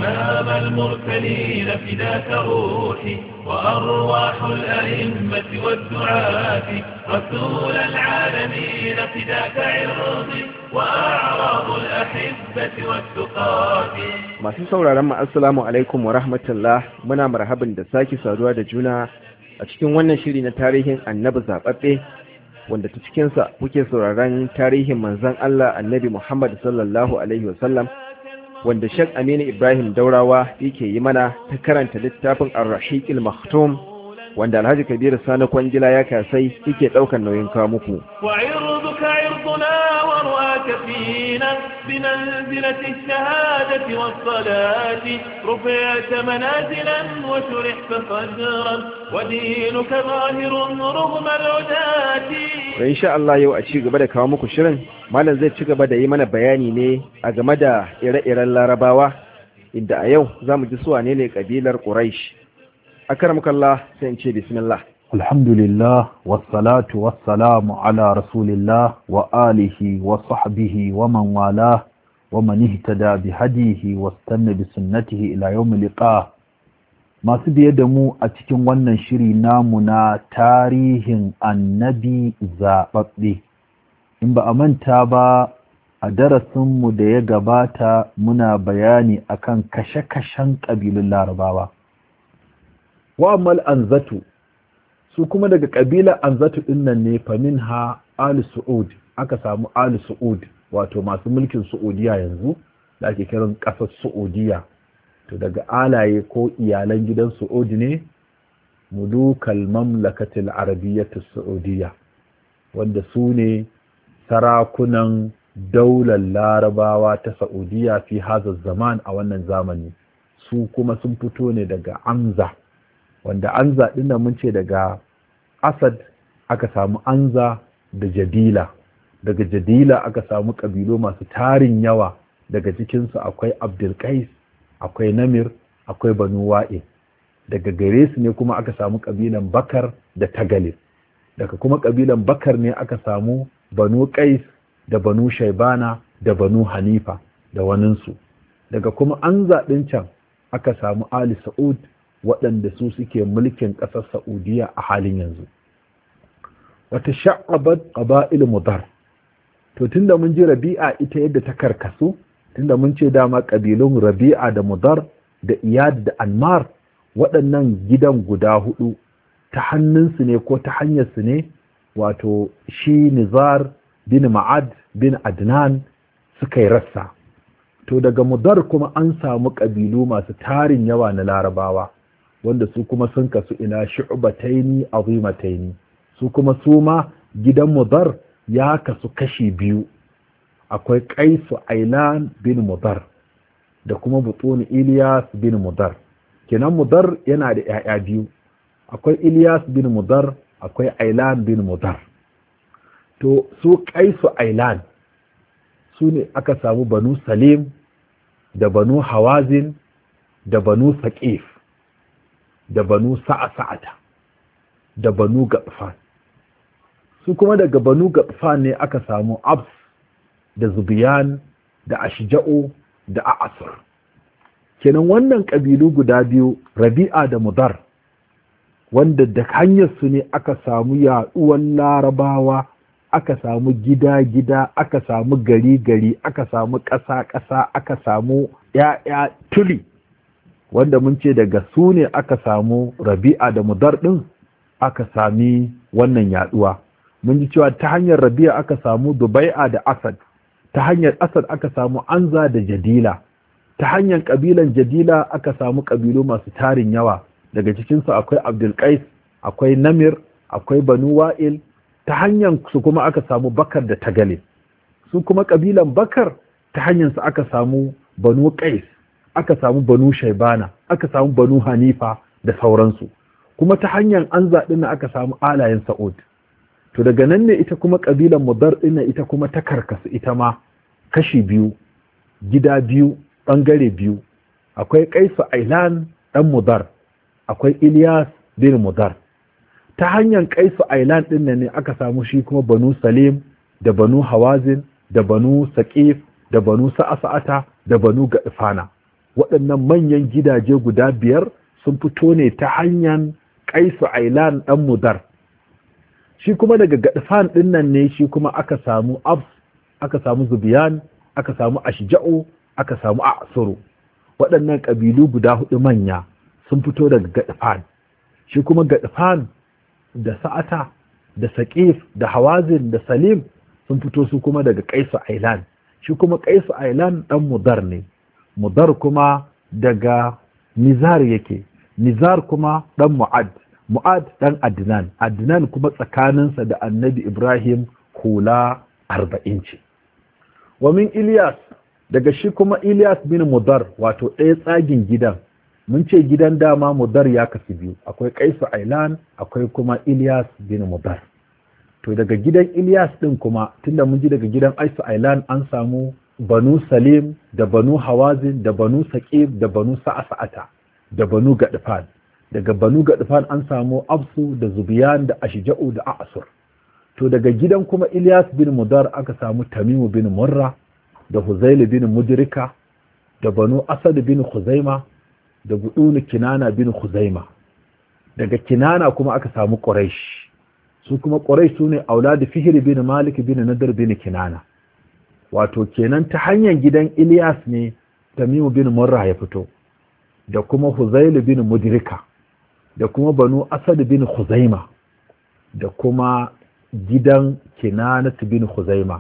إمام المرسلين فداك روحي وأرواح الأئمة والدعاة رسول العالمين فداك عرضي وأعراض الأحبة والتقاة masu sauraron mu assalamu alaikum wa rahmatullah muna marhaban da sake saduwa da juna a cikin wannan shiri na tarihin annabi zababbe wanda ta cikinsa kuke sauraron tarihin manzon Allah annabi Muhammad sallallahu alaihi wasallam wanda Sheikh Aminu Ibrahim Daurawa yake yi mana ta karanta littafin Ar-Rahiqil Maktum wanda Alhaji Kabiru Sani Kwangila ya kasai yake daukar nauyin kawo muku وعرضك عرضنا ورواك فينا بمنزلة الشهادة والصلاة رفعت منازلا وشرحت صدرا ودينك ظاهر رغم العداة da insha Allah yau a ci gaba da kawo muku shirin malam zai ci gaba da yi mana bayani ne a game da ire-iren larabawa inda a yau za mu ji su wane ne kabilar Quraysh akramakallah sai in ce bismillah الحمد لله والصلاة والسلام على رسول الله وآله وصحبه ومن والاه ومن اهتدى بهديه واستنى بسنته إلى يوم اللقاء masu biye da mu a cikin wannan shiri namu na tarihin annabi zaɓaɓɓe in ba a manta ba a darasinmu da ya gabata muna bayani akan kashe-kashen ƙabilun larabawa wa'amal anzatu su kuma daga ƙabilar anzatu ɗinnan ne famin ha ali su'ud aka samu ali su'ud wato masu mulkin su'udiya yanzu da ake kiran ƙasar su'udiya to daga alaye ko iyalan gidan su'ud ne mulukal mamlakatil arabiyyatu su'udiya wanda su ne sarakunan daular larabawa ta saudiya fi hazar zaman a wannan zamani su kuma sun fito ne daga amza wanda anza ɗin da mun ce daga asad aka samu anza da jadila daga jadila aka samu ƙabilu masu tarin yawa daga cikinsu akwai abdulkais akwai namir akwai banu wa'e daga gare su ne kuma aka samu ƙabilan bakar da tagalib daga kuma ƙabilan bakar ne aka samu banu qais da banu shaibana da banu hanifa da waninsu daga kuma anza ɗin can aka samu ali sa'ud waɗanda su suke mulkin ƙasar Saudiya a halin yanzu. Wata sha'abar ƙaba'il mudar. To tunda mun ji rabi'a ita yadda ta karkasu, tunda mun ce dama ƙabilun rabi'a da mudar da iyad da anmar waɗannan gidan guda hudu ta hannunsu ne ko ta hanyarsu ne wato shi nizar bin ma'ad bin adnan suka yi rassa. To daga mudar kuma an samu ƙabilu masu tarin yawa na larabawa. wanda su kuma sun kasu ila shu'bataini azimataini su kuma su ma gidan mudar ya kasu kashi biyu akwai qaisu ailan bin mudar da kuma butun ilyas bin mudar kenan mudar yana da yaya biyu akwai ilyas bin mudar akwai ailan bin mudar to su qaisu ailan su ne aka samu banu salim da banu hawazin da banu saqif da banu sa'a-sa'ata da banu gaɓfan su kuma daga banu gaɓfan ne aka samu abs da zubiyan da ashja'u da a'asur kenan wannan ƙabilu guda biyu rabi'a da mudar wanda da hanyarsu ne aka samu yaɗuwan larabawa aka samu gida-gida aka samu gari-gari aka samu ƙasa-ƙasa aka samu ‘ya'ya tuli wanda mun ce daga su ne aka samu rabi'a da mudar ɗin aka sami wannan yaduwa mun ji cewa ta hanyar rabi'a aka samu dubai'a da asad ta hanyar asad aka samu anza da jadila ta hanyar ƙabilan jadila aka samu ƙabilu masu tarin yawa daga cikinsu akwai abdulkais akwai namir akwai banu wa'il ta hanyar su kuma aka samu bakar da tagale su kuma ƙabilan bakar ta hanyar su aka samu banu qais aka samu banu shaibana aka samu banu hanifa da sauransu kuma ta hanyar an zaɗi na aka samu alayen sa'ud to daga nan ne ita kuma ƙabilan mudar ɗin ita kuma ta karkasu ita ma kashi biyu gida biyu ɓangare biyu akwai kaisu ailan ɗan mudar akwai ilyas bin mudar ta hanyar kaisu ailan ɗin ne aka samu shi kuma banu salim da banu hawazin da banu saƙif da banu sa'asa'ata da banu gaɗifana waɗannan manyan gidaje guda biyar sun fito ne ta hanyar kaisu ailan ɗan mudar shi kuma daga gadfan ɗin nan ne shi kuma aka samu abs aka samu zubiyan aka samu ashja'u aka samu asuru waɗannan ƙabilu guda hudu manya sun fito daga gadfan shi kuma gadfan da sa'ata da saƙif da hawazin da salim sun fito su kuma daga kaisu ailan shi kuma kaisu ailan ɗan mudar ne mudar kuma daga nizar yake nizar kuma ɗan mu'ad mu'ad ɗan adnan adnan kuma tsakaninsa da annabi ibrahim hula arba'in ce wa min ilyas daga shi kuma ilyas bin mudar wato ɗaya tsagin gidan mun ce gidan dama mudar ya kasu biyu akwai kaisu ailan akwai kuma ilyas bin mudar to daga gidan ilyas ɗin kuma tunda mun ji daga gidan aisu ailan an samu banu salim da banu hawazin da banu saqib da banu sa'asa'ata da banu gadfan daga banu gadfan an samu absu da zubiyan da ashja'u da asur to daga gidan kuma ilyas bin mudar aka samu tamimu bin murra da huzail bin mudrika da banu asad bin khuzaima da budunu kinana bin khuzaima daga kinana kuma aka samu quraish su kuma quraish sune auladu fihr bin malik bin nadar bin kinana wato kenan ta hanyar gidan ilyas ne tamimu bin murra ya fito da kuma huzail bin mudrika da kuma banu asad bin khuzaima da kuma gidan kinanat bin khuzaima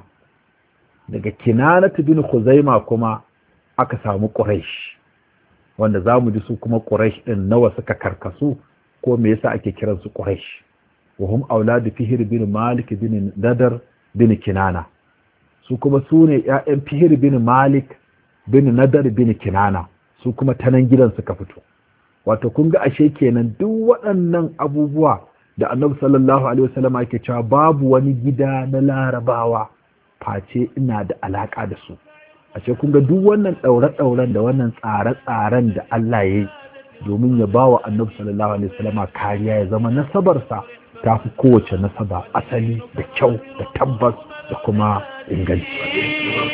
daga kinanat bin khuzaima kuma aka samu quraish wanda zamu ji su kuma quraish din nawa suka karkasu ko me yasa ake kiran su quraish wa hum auladu fihr bin malik bin nadar bin kinana su kuma su ne ƴaƴan fihr bin malik bin nadar bin kinana su kuma tanan gidan suka fito wato kun ga ashe kenan duk waɗannan abubuwa da annabi sallallahu alaihi wasallam yake cewa babu wani gida na larabawa face ina da alaka da su ashe kun ga duk wannan ɗaure-ɗauren da wannan tsare-tsaren da Allah ya yi domin ya ba wa annabi sallallahu alaihi wasallam kariya ya zama nasabarsa ta fi kowace nasaba asali da kyau da tabbas da kuma inganci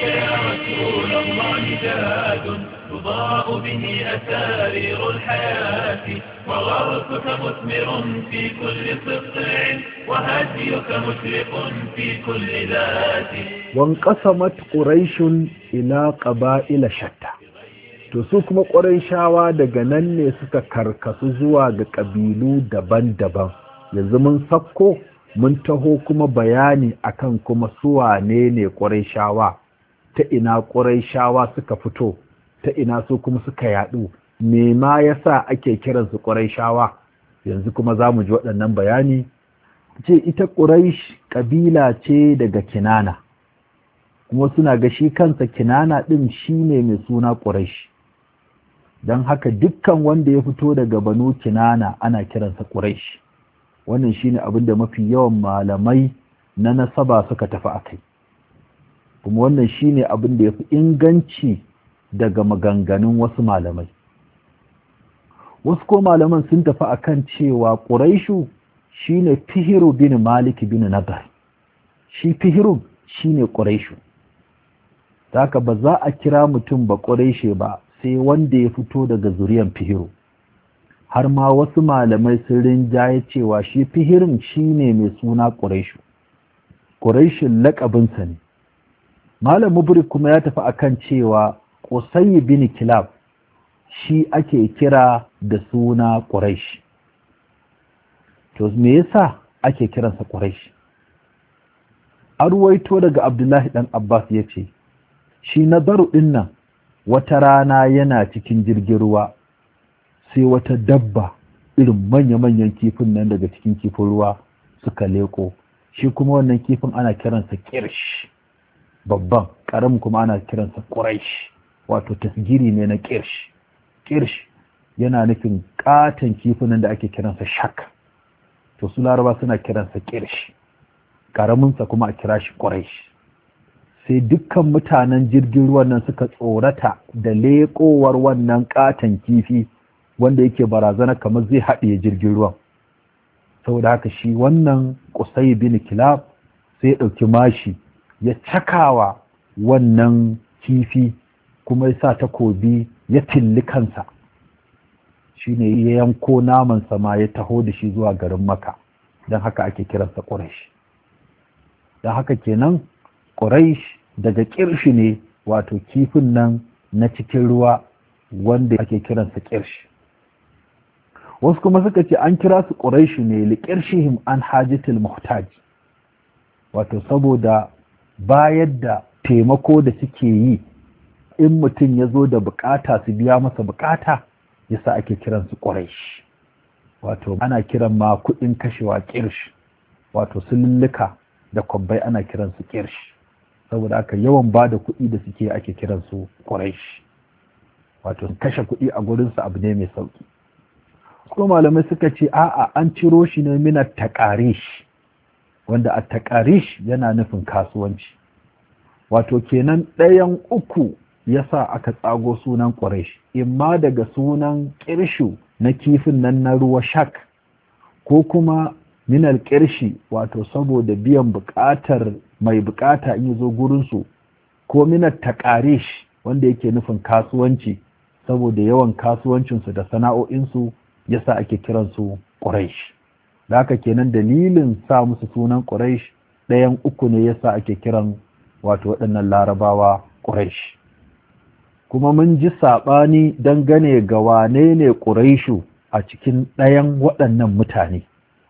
تضاء به أسارير الحياة وغرسك مثمر في كل سطع وهديك مشرق في كل ذات وانقسمت قريش إلى قبائل شتى to su kuma ƙurayshawa daga nan ne suka karkasu zuwa ga ƙabilu daban-daban yanzu mun sakko mun taho kuma bayani akan kuma suwane ne ƙurayshawa ta ina ƙurayshawa suka fito ta ina su kuma suka yaɗu me ma yasa ake kiransu ƙurayshawa yanzu kuma za mu ji waɗannan bayani ce ita ƙuraish ƙabila ce daga kinana kuma suna ga shi kansa kinana ɗin shi ne mai suna ƙuraish don haka dukkan wanda ya fito daga banu kinana ana kiransa ƙuraish wannan shi ne abin da mafi yawan malamai na nasaba suka tafi a kai kuma wannan shi ne abin da ya fi inganci daga maganganun wasu malamai wasu ko malaman sun tafi akan cewa ƙuraishu shine fihiru bin malik bin nagar shi fihiru shine ƙuraishu haka ba za a kira mutum ba ƙuraishe ba sai wanda ya fito daga zuriyan fihiru har ma wasu malamai sun rinjaye cewa shi fihirin shine mai suna ƙuraishu ƙuraishin laƙabinsa ne malam mubrik kuma ya tafi akan cewa Qusay bin Kilab shi ake kira da suna Quraysh to me yasa ake kiransa Quraysh arwaito daga Abdullahi dan Abbas yace shi nazaru din nan wata rana yana cikin jirgin ruwa sai wata dabba irin manya-manyan kifin nan daga cikin kifin ruwa suka leko shi kuma wannan kifin ana kiransa kirsh babban ƙaramin kuma ana kiransa Quraysh wato tasgiri ne na kirsh kirsh yana nufin katon kifunan da ake kiransa shak to su laraba suna kiransa kirsh karaminsa kuma a kira shi quraish sai dukkan mutanen jirgin ruwan nan suka tsorata da leƙowar wannan katon kifi wanda yake barazana kamar zai haɗiye jirgin ruwan saboda haka shi wannan kusai bin kilab sai ya ɗauki mashi ya cakawa wannan kifi kuma ya sa takobi ya tilli kansa shine ya yanko naman sama ya taho da shi zuwa garin maka don haka ake kiransa ƙuraish don haka kenan ƙuraish daga ƙirshi ne wato kifin nan na cikin ruwa wanda ake kiransa ƙirshi wasu kuma suka ce an kira su ƙuraishi ne liƙirshihim an hajjitul muhtaj wato saboda bayar da taimako da suke yi in mutum ya zo da bukata su biya masa bukata yasa ake kiran su ƙuraish wato ana kiran ma kuɗin kashewa ƙirsh wato sululluka da kwabbai ana kiran su ƙirsh saboda aka yawan ba da kuɗi da suke ake kiran su ƙuraish wato kashe kuɗi a gurinsu abu ne mai sauƙi kuma malamai suka ce a'a an ciro shi ne mina taƙarish wanda a taƙarish yana nufin kasuwanci wato kenan ɗayan uku yasa aka tsago sunan ƙuraish imma daga sunan ƙirshu na kifin nan na ruwa shak ko kuma minal ƙirshi wato saboda biyan buƙatar mai buƙata in zo gurinsu ko minar taƙarish wanda yake nufin kasuwanci saboda yawan kasuwancinsu da sana'o'insu yasa ake kiransu ƙuraish da haka kenan dalilin sa musu sunan ƙuraish ɗayan uku ne yasa ake kiran wato waɗannan larabawa ƙuraish kuma mun ji saɓani dangane ga wane ne ƙuraishu a cikin ɗayan waɗannan mutane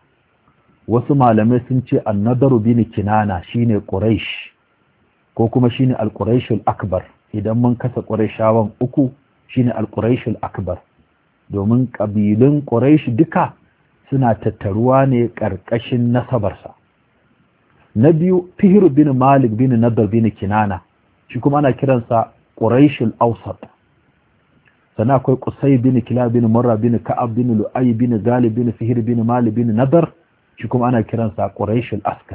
wasu malamai sun ce annadaru bin kinana shine ƙuraish ko kuma shine alƙuraishul akbar idan mun kasa ƙuraishawan uku shine alƙuraishul akbar domin ƙabilun ƙuraish duka suna tattaruwa ne ƙarƙashin nasabarsa na biyu fihir bin malik bin nadar bin kinana shi kuma ana kiransa ƙuraishul ausat sannan akwai kusai bin kila bin murra bin ka'ab bin lu'ay bin galib bin fihir bin malik bin nadar shi kuma ana kiransa ƙuraishul askar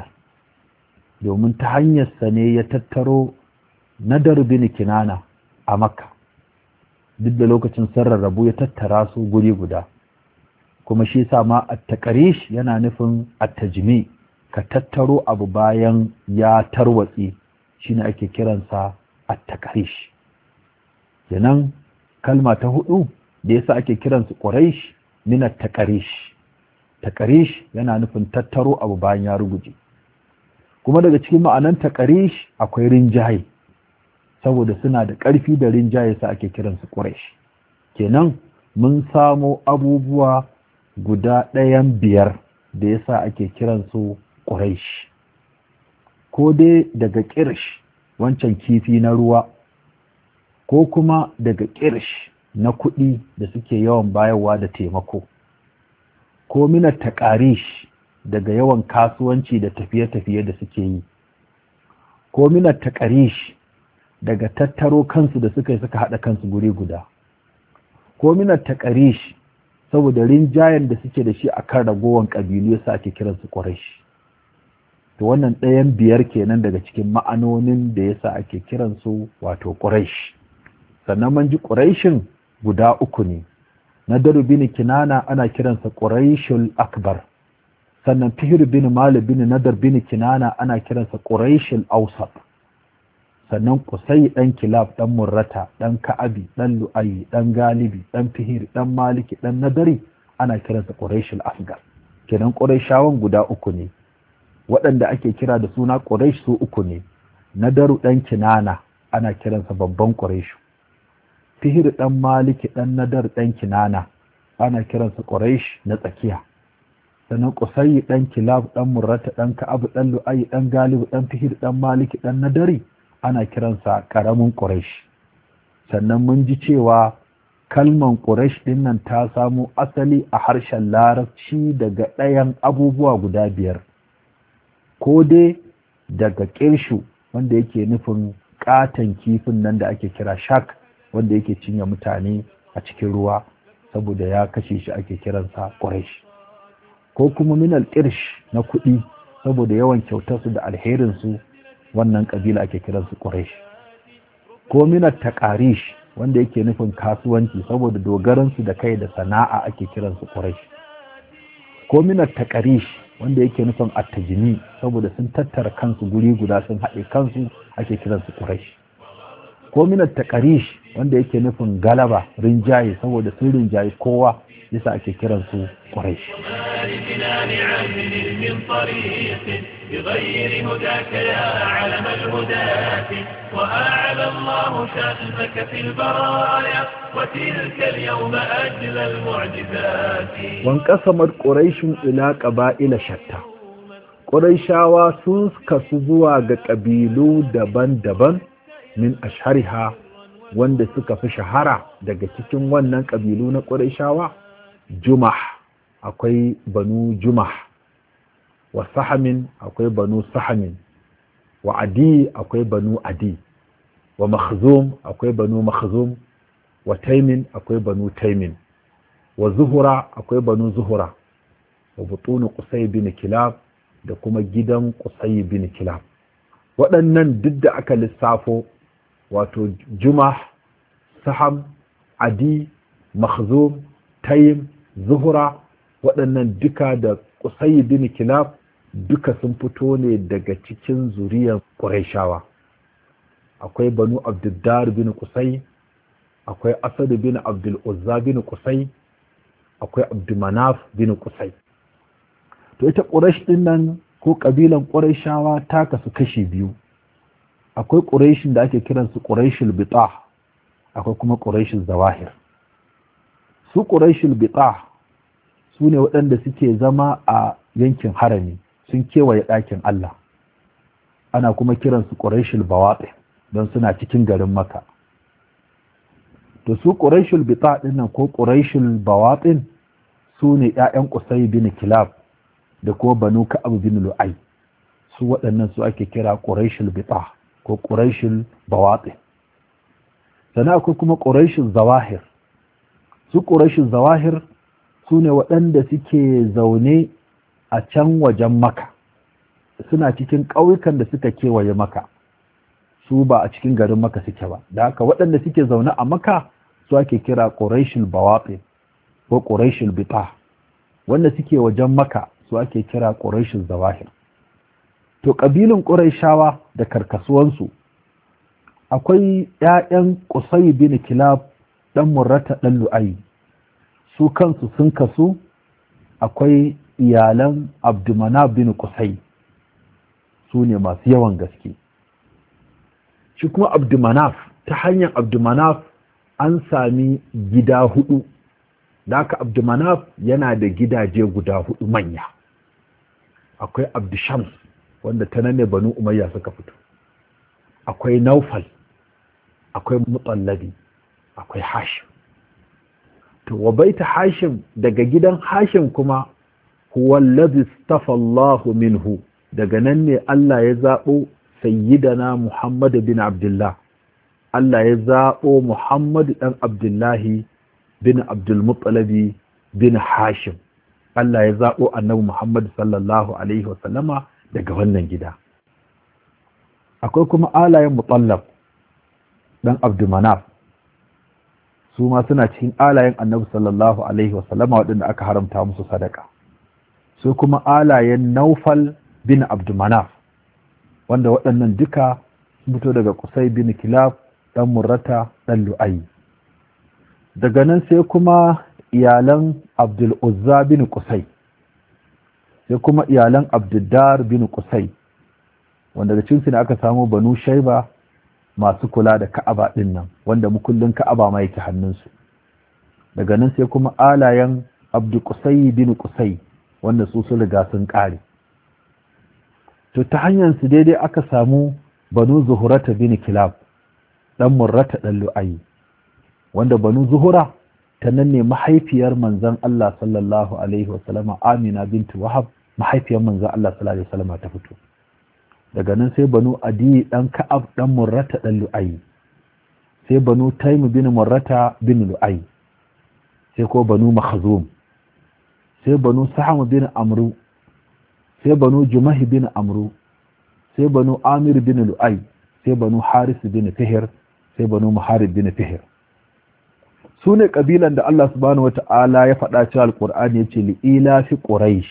domin ta hanyarsa ne ya tattaro nadar bin kinana a makka duk da lokacin sarrarrabu ya tattara su guri guda kuma shi sa ma at-taqarish yana nufin at-tajmi ka tattaro abu bayan ya tarwatsi shine ake kiransa at-taqarish kenan kalma ta hudu da yasa ake kiransu quraish min at-taqarish taqarish yana nufin tattaro abu bayan ya ruguje kuma daga cikin ma'anan taqarish akwai rinjaye saboda suna da ƙarfi da rinjaye sa ake kiransu quraish kenan mun samo abubuwa guda ɗayan biyar da yasa ake kiransu quraish ko dai daga ƙirsh wancan kifi na ruwa ko kuma daga ƙirsh na kuɗi da suke yawan bayarwa da taimako ko mina taƙarish daga yawan kasuwanci da tafiye-tafiye da suke yi ko mina taƙarish daga tattaro kansu da suka yi suka haɗa kansu guri guda ko mina taƙarish saboda rinjayen da suke da shi a kan ragowar ƙabilu ya sa ake kiransu ƙwarashi to wannan ɗayan biyar kenan daga cikin ma'anonin da yasa ake kiransu wato ƙuraish sannan man ji ƙuraishin guda uku ne na daru bin kinana ana kiransa ƙuraishul akbar sannan fihir bin mali bin nadar bin kinana ana kiransa ƙuraishul ausat sannan kusai ɗan kilab ɗan murrata ɗan ka'abi ɗan lu'ayi ɗan galibi ɗan fihir ɗan maliki ɗan nadari ana kiransa ƙuraishul asgar kenan ƙuraishawan guda uku ne waɗanda ake kira da suna ƙuraish su uku ne na daru ɗan kinana ana kiransa babban ƙuraishu fihir ɗan maliki ɗan nadar ɗan kinana ana kiransa ƙuraish na tsakiya sannan ƙusayi ɗan kilab ɗan murrata ɗan ka'abu ɗan lu'ayi ɗan galibu ɗan fihir ɗan maliki ɗan nadari ana kiransa ƙaramin ƙuraish sannan mun ji cewa kalman ƙuraish ɗin nan ta samo asali a harshen larabci daga ɗayan abubuwa guda biyar ko dai daga ƙirshu wanda yake nufin ƙaton kifin nan da ake kira shak wanda yake cinye mutane a cikin ruwa saboda ya kashe shi ake kiransa ƙuraish ko kuma minal ƙirsh na kuɗi saboda yawan kyautarsu da alherinsu wannan ƙabila ake kiransu ƙuraish ko minal taƙarish wanda yake nufin kasuwanci saboda dogaransu da kai da sana'a ake kiransu ƙuraish ko minal taƙarish wanda yake nufin attajini saboda sun tattara kansu guri guda sun haɗe kansu ake kiransu ƙuraish ko minat taqarish wanda yake nufin galaba rinjaye saboda sun rinjaye kowa yasa ake kiran su quraish لجنان عدل من طريق بغير هداك يا علم الهداة وأعلى الله شأنك في البرايا وتلك اليوم أجل المعجزات wankasamar quraishun ila qaba'ila shatta quraishawa sun kasu zuwa ga ƙabilu daban-daban min ashhariha wanda suka fi shahara daga cikin wannan ƙabilu na quraishawa jumah akwai banu jumah wa sahamin akwai banu sahamin wa adi akwai banu adi wa makhzum akwai banu makhzum wa taimin akwai banu taimin wa zuhura akwai banu zuhura wa butunu qusay bin kilab da kuma gidan qusay bin kilab waɗannan duk da aka lissafo wato jumah saham adi makhzum taim zuhura waɗannan duka da qusay bin kilab duka sun fito ne daga cikin zuriyar qurayshawa akwai banu abduddar bin qusay akwai asad bin abdul uzza bin qusay akwai abdumanaf bin kusai to ita ƙurash ɗin nan ko ƙabilan ƙurashawa ta kasu kashi biyu akwai ƙurashin da ake kiransu ƙurashil bita akwai kuma ƙurashil zawahir su ƙurashil bita su ne waɗanda suke zama a yankin harami sun kewaye ɗakin Allah ana kuma kiransu ƙurashil bawaɗe don suna cikin garin maka to su ƙuraishul bita ɗinnan ko ƙuraishul bawaɗin su ne ‘ya'yan ƙusai bin kilab da ko banu ka'ab bin lu'ai su waɗannan su ake kira ƙuraishul bita ko ƙuraishul bawaɗin sannan akwai kuma ƙuraishul zawahir su ƙuraishul zawahir su ne waɗanda suke zaune a can wajen maka suna cikin ƙauyukan da suka kewaye maka su ba a cikin garin maka suke ba da haka waɗanda suke zaune a maka su ake kira ƙuraishul bawaɗi ko ƙuraishul bita wanda suke wajen maka su ake kira ƙuraishul zawahir to ƙabilun ƙuraishawa da karkasuwansu akwai ‘ya'yan ƙusai bin kilab ɗan murrata ɗan lu'ayi su kansu sun kasu akwai iyalan abdumana bin ƙusai su ne masu yawan gaske shi kuma abdumanaf ta hanyar abdumanaf an sami gida hudu da aka abdumanaf yana da gidaje guda hudu manya akwai abdushams wanda ta nan ne banu umayya suka fito akwai naufal akwai mutsallabi akwai hashim to wa baita hashim daga gidan hashim kuma huwa allazi stafallahu minhu daga nan ne Allah ya zaɓo sayyidana Muhammad bin Abdullah Allah ya zaɓo Muhammad ɗan Abdullahi bin Abdulmuttalabi bin Hashim Allah ya zaɓo annabi Muhammad sallallahu Alaihi wasallama daga wannan gida akwai kuma alayen mutallab ɗan Abdulmanaf su ma suna cikin alayen annabi sallallahu Alaihi wasallama waɗanda aka haramta musu sadaka su kuma alayen Naufal bin Abdulmanaf wanda waɗannan duka sun fito daga kusai bin kilab ɗan murrata ɗan lu'ayi daga nan sai kuma iyalan abdul uzza bin kusai sai kuma iyalan abduddar bin kusai wanda daga cinsu ne aka samu banu shaiba masu kula da ka'aba ɗin nan wanda mukullin ka'aba ma yake hannunsu daga nan sai kuma alayen abdu kusai bin kusai wanda su sun riga sun ƙare to ta hanyar su daidai aka samu banu zuhurata bin kilab dan murrata dan lu'ayi wanda banu zuhura ta nan ne mahaifiyar manzon Allah sallallahu alaihi wa sallama Amina bintu Wahab mahaifiyar manzon Allah sallallahu alaihi wa sallama ta fito daga nan sai banu Adi dan Ka'ab dan murrata dan lu'ayi sai banu Taym bin murrata bin lu'ayi sai ko banu Makhzum sai banu Saham bin Amru sai banu jumahi bin amru sai banu amir bin lu'ai sai banu haris bin fihir sai banu muharib bin fihir su ne ƙabilan da Allah subhanahu wata'ala ya faɗa cewa alƙur'ani ya ce li ilafi quraish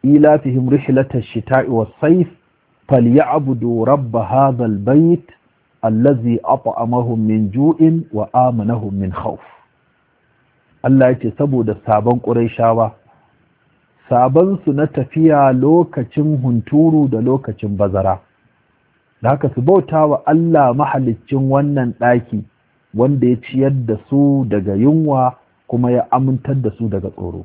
ilafihim rihlatash shita'i was sayf falyabudu rabb hadha albayt allazi at'amahum min ju'in wa amanahum min khawf Allah yace saboda sabon Qurayshawa sabon su na tafiya lokacin hunturu da lokacin bazara da haka su bauta wa Allah mahaliccin wannan ɗaki wanda ya ciyar da su daga yunwa kuma ya amintar da su daga tsoro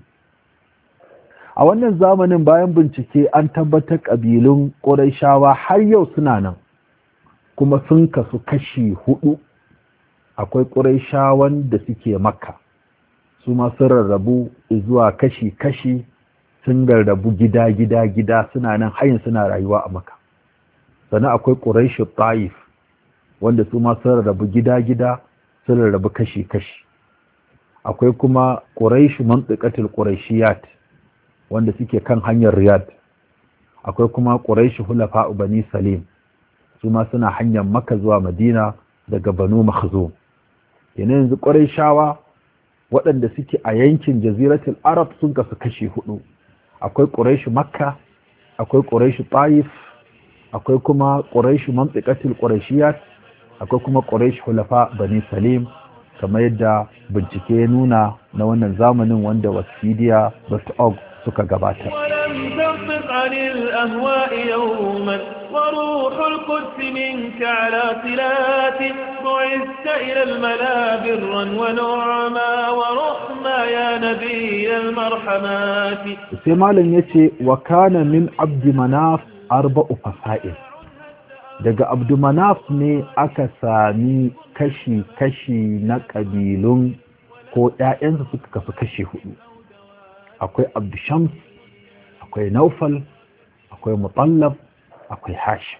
a wannan zamanin bayan bincike an tabbatar ƙabilun ƙurayshawa har yau suna nan kuma sun kasu kashi hudu akwai ƙurayshawan da suke makka su ma sun rarrabu zuwa kashi-kashi sun rarrabu gida-gida-gida suna nan hayin suna rayuwa a makka sannan akwai ƙuraishi ta'if wanda su ma sun rarrabu gida-gida sun rarrabu kashi-kashi akwai kuma ƙuraishi mantsikatul ƙuraishiyat wanda suke kan hanyar riyad akwai kuma ƙuraishi hulafa bani salim su ma suna hanyar maka zuwa madina daga banu makhzum yana yanzu ƙuraishawa waɗanda suke a yankin jaziratul arab sun kasu kashi hudu akwai ƙuraishi makka akwai ƙuraishi ta'if akwai kuma ƙuraishi mantsikatul ƙuraishiyat akwai kuma ƙuraishi hulafa bani salim kamar yadda bincike ya nuna na wannan zamanin wanda wasidiya.org suka gabata ولم تنطق عن الأهواء يوما وروح القدس منك على صلات بعثت إلى الملا برا ونعما ورحما يا نبي المرحمات sai malam ya ce wa kana min abdi manaf arba'u fasa'il daga abdu manaf ne aka sami kashi-kashi na ƙabilun ko ‘ya'yansa suka kasu kashi hudu akwai abdu shams akwai naufal akwai mutallab akwai hashim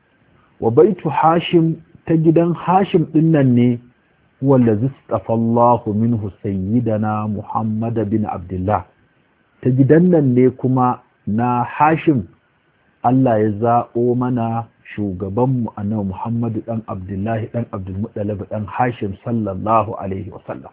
wa baitu hashim ta gidan hashim dinnan ne wanda zistafallahu minhu sayyidana muhammad bin abdullah ta gidan nan ne kuma na hashim Allah ya zaɓo mana shugabanmu annabi Muhammadu ɗan Abdullahi ɗan Abdulmuttalib ɗan Hashim sallallahu alaihi wasallam.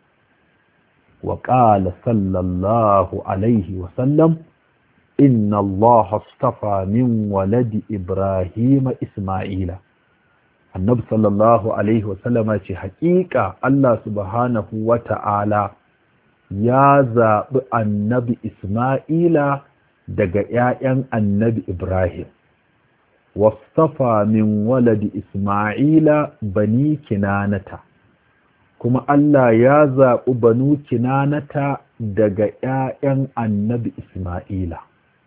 Wa ƙala sallallahu alaihi wasallam, Inna Allah astafa min waladi Ibrahim Ismaila. Annabi sallallahu alaihi wasallama ce, Haƙiƙa Allah subhanahu wa ta'ala ya zaɓi annabi Ismaila daga ‘ya'yan annabi Ibrahim, wasafa min waladi Ismaila bani kinanata, kuma Allah ya zaɓi banu kinanata daga ‘ya'yan annabi Ismaila,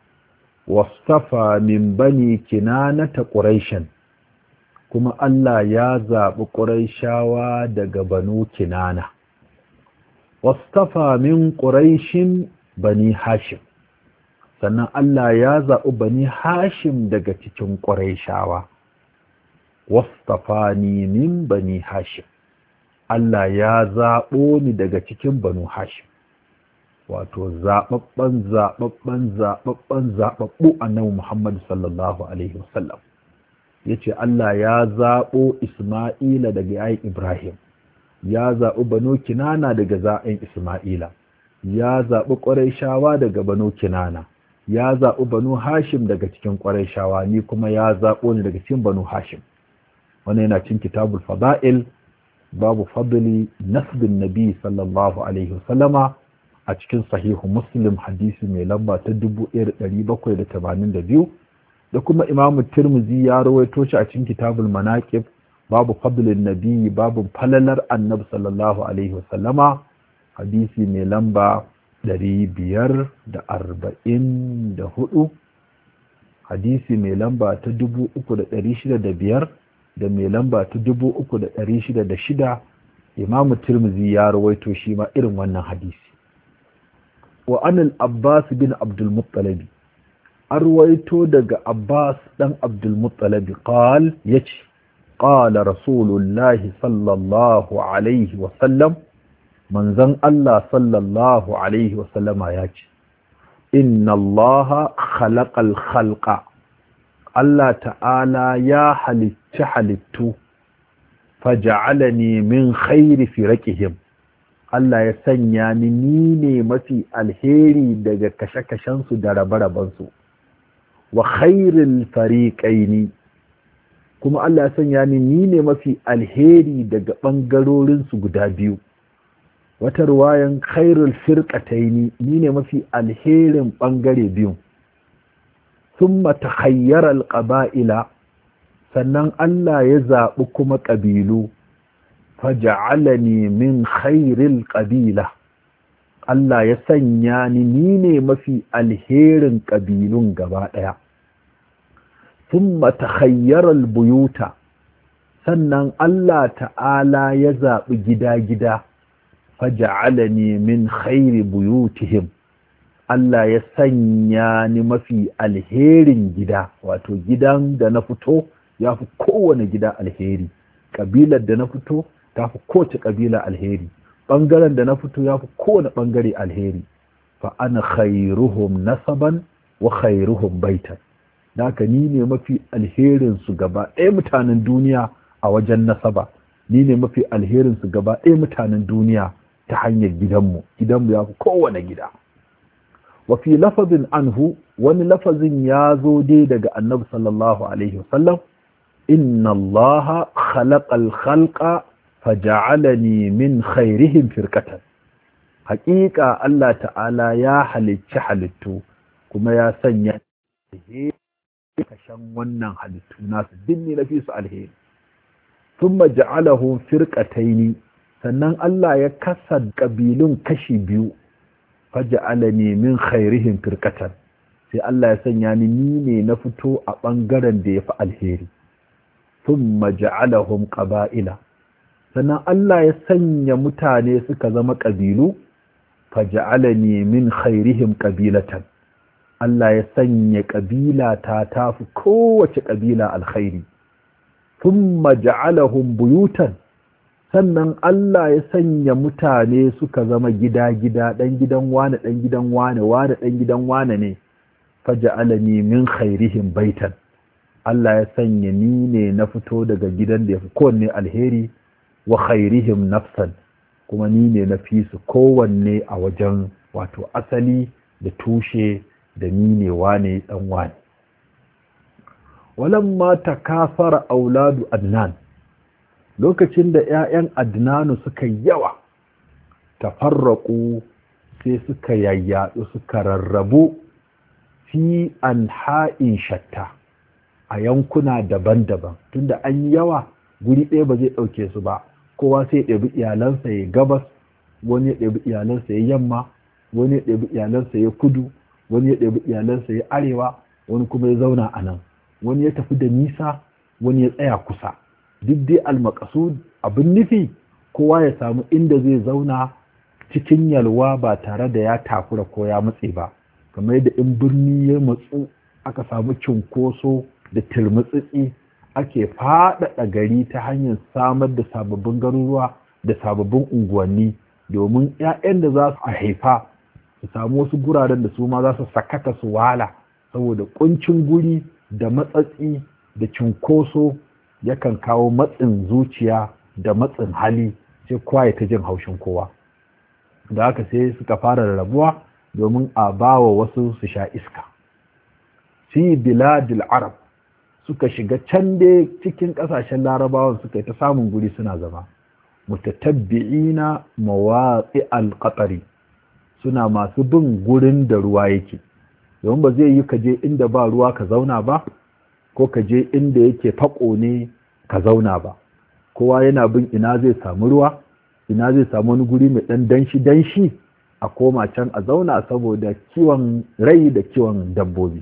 wasafa min bani kinanata ƙuraishen, kuma Allah ya zaɓi ƙuraishawa daga banu kinana, wasafa min ƙuraishin bani Hashim. sannan Allah ya zaɓi bani hashim daga cikin ƙwarai wastafani min bani hashim Allah ya zaɓo ni daga cikin banu hashim wato zaɓaɓɓen zaɓaɓɓen zaɓaɓɓen zaɓaɓɓu annabi Muhammad sallallahu alaihi wasallam yace Allah ya zaɓo Isma'ila daga yayin Ibrahim ya zaɓi banu Kinana daga za'in Isma'ila ya zaɓi ƙwarai daga banu Kinana ya zaɓi banu hashim daga cikin ƙwarai shawa ni kuma ya zaɓo ni daga cikin banu hashim wani yana cin kitabul fada'il babu fadli nasbin nabi sallallahu alaihi wasallama a cikin sahihu muslim hadisi mai lamba ta 1782 da kuma imamu tirmizi ya rawaito shi a cikin kitabul manaqib babu fadlin nabi babu falalar annabi sallallahu alaihi wasallama hadisi mai lamba ɗari biyar da arba'in da hudu hadisi mai lamba ta dubu uku da ɗari shida da biyar da mai lamba ta dubu uku da ɗari shida da shida imamu tirmizi ya rawaito shi ma irin wannan hadisi wa anil abbas bin abdulmuttalabi an rawaito daga abbas ɗan abdulmuttalabi qal ya ce qala rasulullahi sallallahu alaihi wasallam manzon Allah sallallahu Alaihi wasallama ya ce, Inna Allah khalaqal khalqa Allah ta'ala ya halicci halittu, faja'alani min khairi firaqihim Allah ya sanya ni ni ne mafi alheri daga kashe-kashensu da rabe-rabensu, wa khairil fariƙaini kuma Allah ya sanya ni ni ne mafi alheri daga ɓangarorinsu guda biyu wata ruwayan khairul firqataini ni ne mafi alherin ɓangare biyu thumma takhayyara alqaba'ila sannan Allah ya zaɓi kuma ƙabilu faja'alani min khairil ƙabila Allah ya sanya ni ni ne mafi alherin ƙabilun gaba ɗaya thumma takhayyara albuyuta sannan Allah ta'ala ya zaɓi gida-gida faja'alani min khairi buyutihim Allah ya sanya ni mafi alherin gida wato gidan da na fito ya fi kowane gida alheri ƙabilar da na fito ta fi kowace ƙabila alheri ɓangaren da na fito ya fi kowane ɓangare alheri fa ana khairuhum nasaban wa khairuhum baitan haka ni ne mafi alherin su gaba ɗaya mutanen duniya a wajen nasaba ni ne mafi alherin su gaba ɗaya mutanen duniya ta hanyar gidanmu gidanmu ya fi kowane gida wa fi lafazin anhu wani lafazin ya zo dai daga annabi sallallahu alaihi wasallam inna allaha khalaqal khalqa faja'alani min khairihim firqatan haƙiƙa Allah ta'ala ya halicci halittu kuma ya sanya kashan wannan halittu nasu dinni na fi su alheri thumma ja'alahum firqataini sannan Allah ya kasa ƙabilun kashi biyu faja'alani min khairihim firqatan sai Allah ya sanya ni ni ne na fito a ɓangaren da ya fi alheri thumma ja'alahum qaba'ila sannan Allah ya sanya mutane suka zama ƙabilu faja'alani min khairihim qabilatan Allah ya sanya ƙabila ta tafi kowace ƙabila alkhairi thumma ja'alahum buyutan sannan Allah ya sanya mutane suka zama gida-gida ɗan gidan wane ɗan gidan wane wane ɗan gidan wane ne faja'alani min khairihim baitan Allah ya sanya ni ne na fito daga gidan da ya fi kowanne alheri wa khairihim nafsan kuma ni ne na fi su kowanne a wajen wato asali da tushe da ni ne wane ɗan wane walamma takafara auladu adnan lokacin da ‘ya'yan adnanu suka yawa tafarraƙu sai suka yayyaɗu suka rarrabu fi an ha'in shatta a yankuna daban-daban tunda an yi yawa guri ɗaya ba zai ɗauke su ba kowa sai ya ɗabi iyalansa ya gabas wani ya ɗabi iyalansa ya yamma wani ya ɗabi iyalansa ya kudu wani ya ɗabi iyalansa ya arewa wani kuma ya zauna a nan wani ya tafi da nisa wani ya tsaya kusa duk dai almakasud abin nufi kowa ya samu inda zai zauna cikin yalwa ba tare da ya takura ko ya matse ba kamar yadda in birni ya matsu aka samu cunkoso da tilmutsitsi ake faɗaɗa gari ta hanyar samar da sababbin garuruwa da sababbin unguwanni domin 'ya'yan da za su haifa su samu wasu guraren da su ma za su sakata su wala saboda kuncin guri da matsatsi da cunkoso yakan kawo matsin zuciya da matsin hali sai kowa ya ta jin haushin kowa da haka sai suka fara rarrabuwa domin a bawa wasu su sha iska fi biladil arab suka shiga can dai cikin kasashen larabawan suka yi ta samun guri suna zama mutatabbi'ina mawaqi al-qatari suna masu bin gurin da ruwa yake domin ba zai yi ka je inda ba ruwa ka zauna ba ko ka je inda yake fako ne ka zauna ba kowa yana bin ina zai samu ruwa ina zai samu wani guri mai dan danshi danshi a koma can a zauna saboda kiwon rai da kiwon dabbobi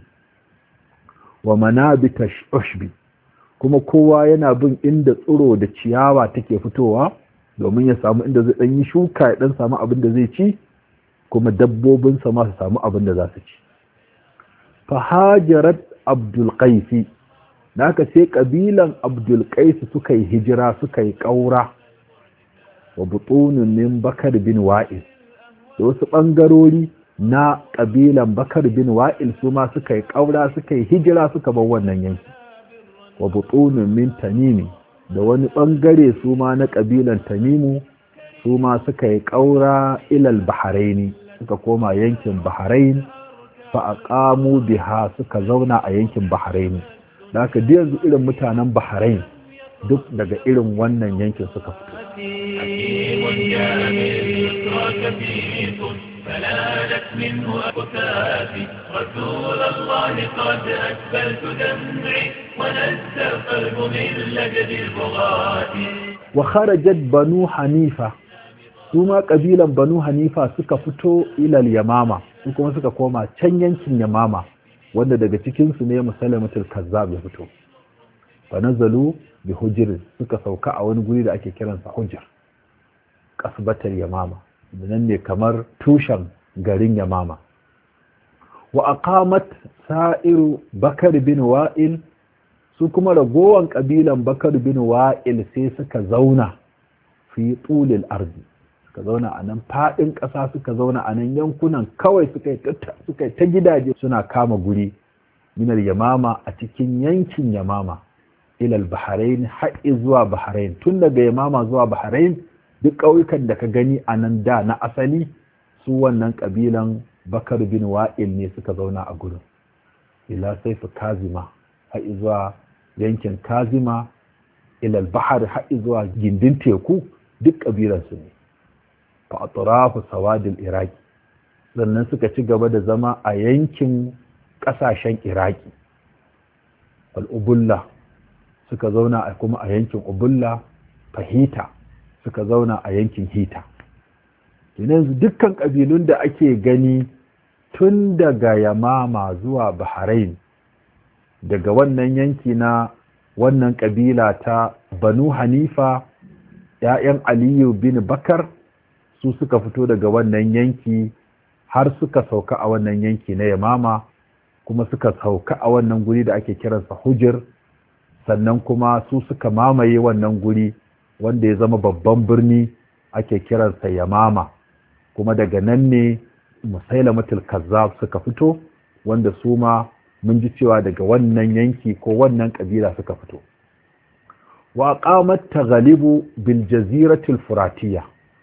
wa manabita ushbi kuma kowa yana bin inda tsiro da ciyawa take fitowa domin ya samu inda zai dan yi shuka ya dan samu abin da zai ci kuma dabbobinsa ma su samu abin da za su ci fahajarat abdul qaisi naka sai kabilan abdul qaisi suka yi hijira suka yi ƙaura wa butunin min bakar bin wa'il da wasu ɓangarori na ƙabilan bakar bin wa'il su ma suka yi ƙaura suka yi hijira suka bar wannan yanki wa butunin min tamimi da wani ɓangare su ma na ƙabilan tamimu su ma suka yi ƙaura ilal baharaini suka koma yankin baharain fa aqamu biha suka zauna a yankin baharain da haka duk yanzu irin mutanen bahrain duk daga irin wannan yankin suka fito فنالت منه أكفافي رسول الله قد أسفلت دمعي ونزى القلب من لجد البغاة وخرجت بنو حنيفة ثم قبيلا بنو حنيفة suka fito ilal yamama su kuma suka koma can yankin yamama wanda daga cikinsu ne musalamatul kazzab ya fito fa nazalu bi hujr suka sauka a wani guri da ake kiransa hujr kasbatar yamama nan ne kamar tushen garin yamama wa aqamat sa'iru bakar bin wa'il su kuma ragowan kabilan bakar bin wa'il sai suka zauna fi tulil ardi suka zauna a nan fadin ƙasa suka zauna a nan yankunan kawai suka yi ta gidaje suna kama guri minar yamama a cikin yankin yamama ilal bahrain haƙi zuwa bahrain tun daga yamama zuwa bahrain duk ƙauyukan da ka gani a nan da na asali su wannan ƙabilan bakar bin wa'il ne suka zauna a gurin ila saifu kazima haƙi zuwa yankin kazima ilal bahar haƙi zuwa gindin teku duk ƙabilansu ne fa atrafu sawadil iraki sannan suka ci gaba da zama a yankin ƙasashen iraki al'ubulla suka zauna a kuma a yankin ubulla fahita suka zauna a yankin hita yanzu dukkan ƙabilun da ake gani tun daga yamama zuwa bahrain daga wannan yanki na wannan ƙabila ta banu hanifa ‘ya'yan aliyu bin bakar su suka fito daga wannan yanki har suka sauka a wannan yanki na yamama kuma suka sauka a wannan guri da ake kiransa hujir sannan kuma su suka mamaye wannan guri wanda ya zama babban birni ake kiransa yamama kuma daga nan ne musailamatul kazzab suka fito wanda su ma mun ji cewa daga wannan yanki ko wannan kabila suka fito wa qamat taghalibu bil jaziratil furatiyya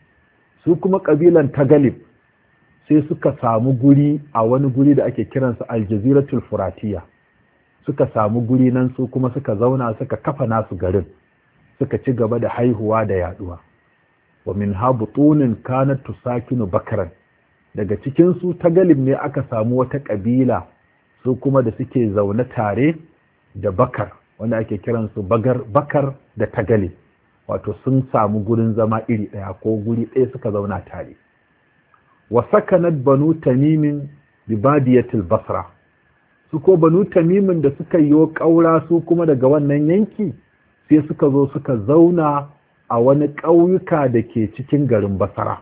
su kuma kabilan tagalib sai suka samu guri a wani guri da ake kiransa aljaziratul furatiya suka samu guri nan su kuma suka zauna suka kafa nasu garin suka ci gaba da haihuwa da yaduwa wa min habutunin kanat tusakinu bakaran daga cikin su tagalib ne aka samu wata kabila su kuma da suke zaune tare da bakar wanda ake kiransu bagar bakar da tagalib wato sun samu gurin zama iri ɗaya ko guri ɗaya suka zauna tare wa sakanat banu tamimin bi badiyatil basra su ko banu tamimin da suka yi ƙaura su kuma daga wannan yanki sai suka zo suka zauna a wani ƙauyuka da ke cikin garin basra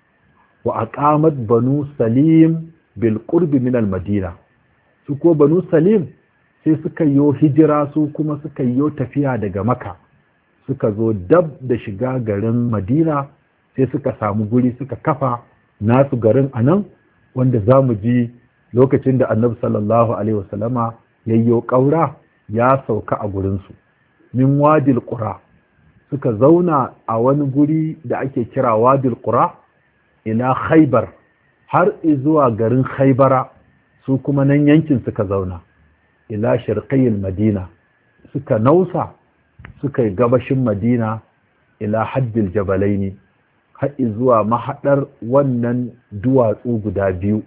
wa aqamat banu salim bil qurbi min al madina su ko banu salim sai suka yi hijira su kuma suka yi tafiya daga maka suka zo dab da shiga garin madina sai suka samu guri suka kafa nasu garin a nan wanda za mu ji lokacin da annabi sallallahu alaihi wasallama yayyo ƙaura ya sauka a gurinsu min wadil ƙura suka zauna a wani guri da ake kira wadil ƙura ila khaibar har zuwa garin khaibara su kuma nan yankin suka zauna ila shirqiyil madina suka nausa suka yi gabashin madina ila haddil jabalaini haɗi zuwa mahaɗar wannan duwatsu guda biyu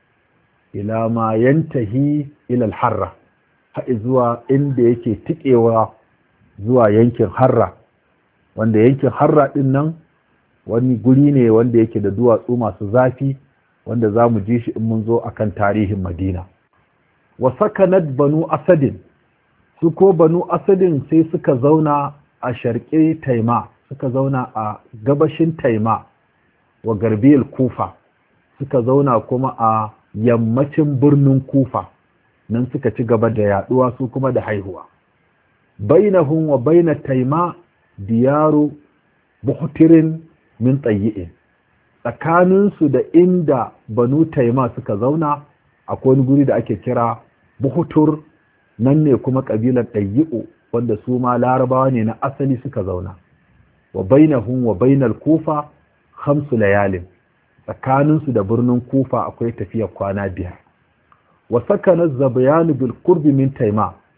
ila ma yantahi ilal harra haɗi zuwa inda yake tikewa zuwa yankin harra wanda yankin harra ɗin nan wani guri ne wanda yake da duwatsu masu zafi wanda za mu ji shi in mun zo akan tarihin madina wa sakanat banu asadin su ko banu asadin sai suka zauna a sharƙe taima suka zauna a gabashin taima wa garbiyar kufa suka zauna kuma a yammacin birnin kufa nan suka ci gaba da yaduwa su kuma da haihuwa bainahum wa baina taima diyaru buhtirin min tsayi'in tsakaninsu da inda banu taima suka zauna akwai wani guri da ake kira buhutur nan ne kuma ƙabilar ɗayyi'u wanda su ma larabawa ne na asali suka zauna wa bainahum wa bainal kufa khamsu layalin tsakaninsu da birnin kufa akwai tafiyar kwana biyar wa sakana zabayanu bil qurbi min taima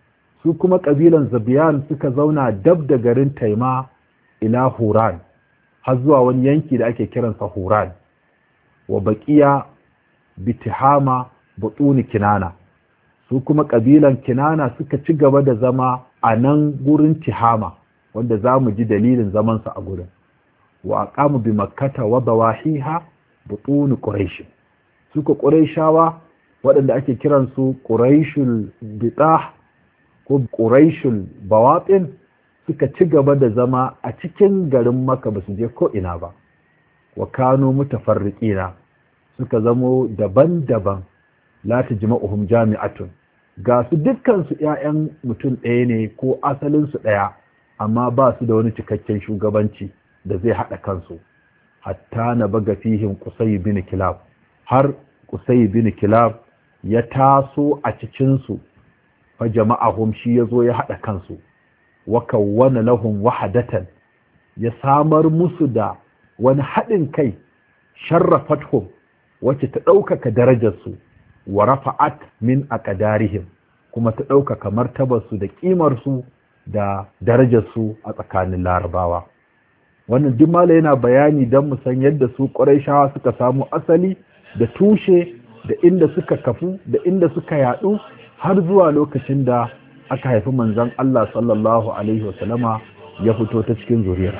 su kuma ƙabilan zabiyan suka zauna dab da garin taima ila huran har zuwa wani yanki da ake kiransa huran wa baƙiya bitihama butuni kinana su kuma ƙabilan kinana suka ci gaba da zama a nan gurin tihama wanda za mu ji dalilin zamansa a gurin wa aqamu bi makkata wa dawahiha butun quraish suka quraishawa waɗanda ake kiran su quraishul bitah ko quraishul bawatin suka ci gaba da zama a cikin garin makka ba su je ko ina ba wa kanu mutafarriqina suka zamo daban-daban la tajma'uhum jami'atun ga su dukkan su ƴaƴan mutum ɗaya ne ko asalin su ɗaya amma ba su da wani cikakken shugabanci da zai haɗa kansu hatta na baga fihim kusai bin kilab har kusai bin kilab ya taso a cikinsu fa jama'ahum shi ya zo ya haɗa kansu wa kawwana lahum wahadatan ya samar musu da wani haɗin kai sharrafathum wacce ta ɗaukaka darajarsu wa rafa'at min aqdarihim kuma ta ɗaukaka martabarsu da ƙimarsu da darajarsu a tsakanin larabawa wannan duk mala yana bayani don mu san yadda su ƙurayshawa suka samu asali da tushe da inda suka kafu da inda suka yaɗu har zuwa lokacin da aka haifi manzon Allah sallallahu alaihi wasallama ya fito ta cikin zuriyar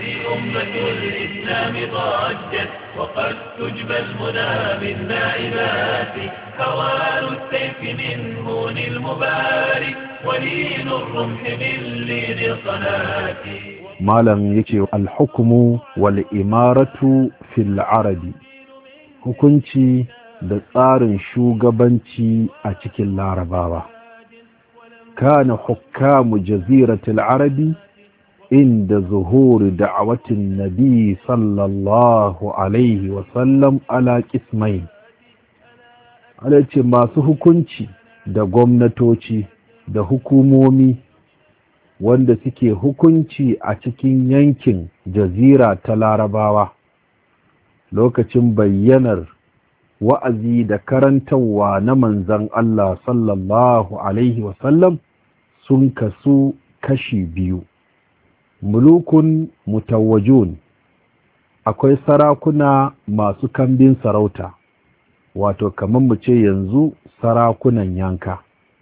وقد تجبى المنى من نائبات هوان السيف من هون المبارك ولين الرمح من لين الصلاة malam yake alhukumu wal imaratu fil arabi hukunci da tsarin shugabanci a cikin larabawa kana hukamu jaziratul arabi inda zuhuri da'awatin nabi sallallahu alaihi wasallam ala kismain ala ce masu hukunci da gwamnatoci da hukumomi wanda suke hukunci a cikin yankin jazira ta larabawa lokacin bayyanar wa'azi da karantarwa na manzan Allah sallallahu Alaihi wasallam sun kasu kashi biyu mulukun mutawajun akwai sarakuna masu kambin sarauta wato kamar mu ce yanzu sarakunan yanka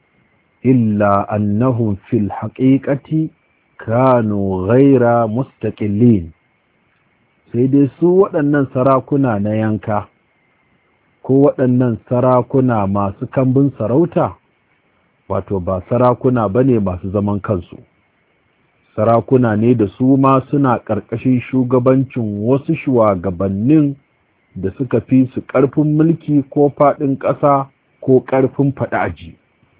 illa annahum fil haqiqati kanu ghaira mustaqillin sai dai su waɗannan sarakuna na yanka ko waɗannan sarakuna masu kambin sarauta wato ba sarakuna bane masu zaman kansu sarakuna ne da su ma suna ƙarƙashin shugabancin wasu shugabannin da suka fi su ƙarfin mulki ko faɗin ƙasa ko ƙarfin faɗaji.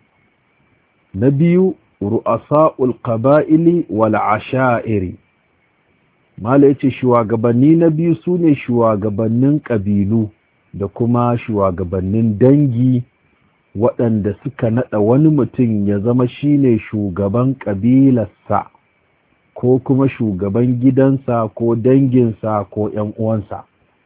na biyu ru'asa'ul qaba'ili wal asha'iri mala yace shugabanni na biyu sune shugabannin ƙabilu da kuma shugabannin dangi waɗanda suka naɗa wani mutum ya zama shine shugaban ƙabilarsa ko kuma shugaban gidansa ko danginsa ko ‘yan uwansa.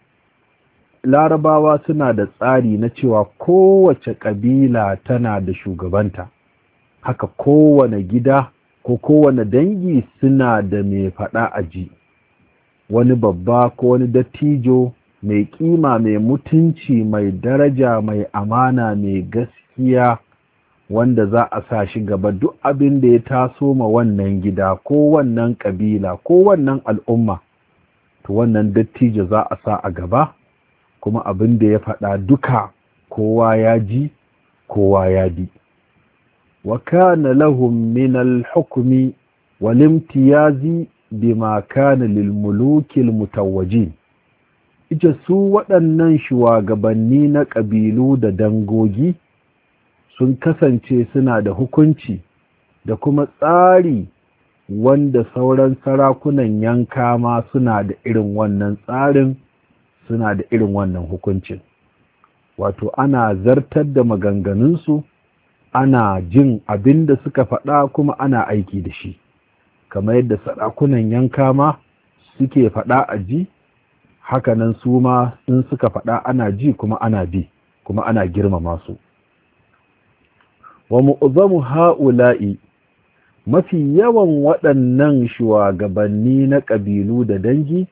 Larabawa suna da tsari na cewa kowace ƙabila tana da shugabanta, haka kowane gida ko kowane dangi suna da mai faɗa a ji, wani babba ko wani dattijo mai ƙima mai mutunci mai daraja mai amana mai gaskiya wanda za a sa shi gaba duk abin da ya taso ma wannan gida ko wannan ƙabila ko wannan al'umma to wannan dattijo za a sa a gaba kuma abin da ya faɗa duka kowa ya ji kowa ya bi wa kana lahum min al-hukmi wal imtiyazi bima kana lil mulukil mutawajjin ita su waɗannan shugabanni na ƙabilu da dangogi sun kasance suna da hukunci da kuma tsari wanda sauran sarakunan yanka ma suna da irin wannan tsarin suna da irin wannan hukuncin wato ana zartar da maganganunsu ana jin abin da suka faɗa kuma ana aiki da shi kamar yadda sarakunan yanka ma suke faɗa a ji hakanan su ma in suka faɗa ana ji kuma ana bi kuma ana girmama su wa mu'zamu ha'ula'i mafi yawan waɗannan shugabanni na ƙabilu da dangi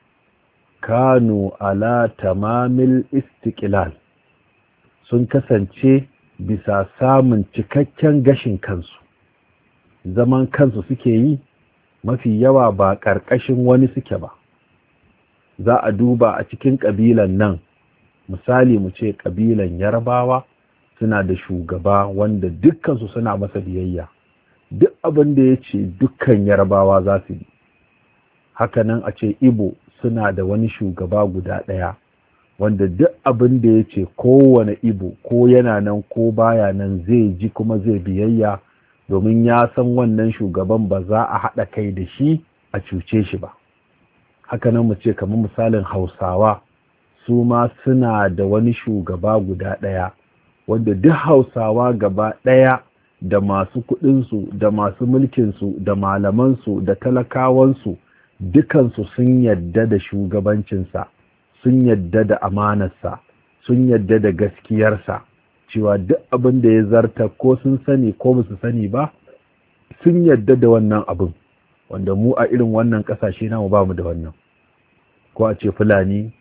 kanu ala tamamil istiqlal sun kasance bisa samun cikakken gashin kansu zaman kansu suke yi mafi yawa ba ƙarƙashin wani suke ba za a duba a cikin ƙabilan nan misali mu ce ƙabilan yarbawa suna da shugaba wanda dukkansu suna masa biyayya duk abin da ya ce dukkan yarbawa za su yi hakanan a ce ibo suna da wani shugaba guda ɗaya wanda duk abin da ya ce kowane ibo ko yana nan ko baya nan zai ji kuma zai biyayya domin ya san wannan shugaban ba za a haɗa kai da shi a cuce shi ba hakanan mu ce kamar misalin hausawa su ma suna da wani shugaba guda ɗaya wanda duk hausawa gaba ɗaya da masu kuɗinsu da masu mulkinsu da malamansu da talakawansu dukansu sun yadda da shugabancinsa sun yadda da amanarsa sun yadda da gaskiyarsa cewa duk abin da ya zarta ko sun sani ko ba su sani ba sun yadda da wannan abin wanda mu a irin wannan ƙasashe namu ba mu da wannan ko a ce fulani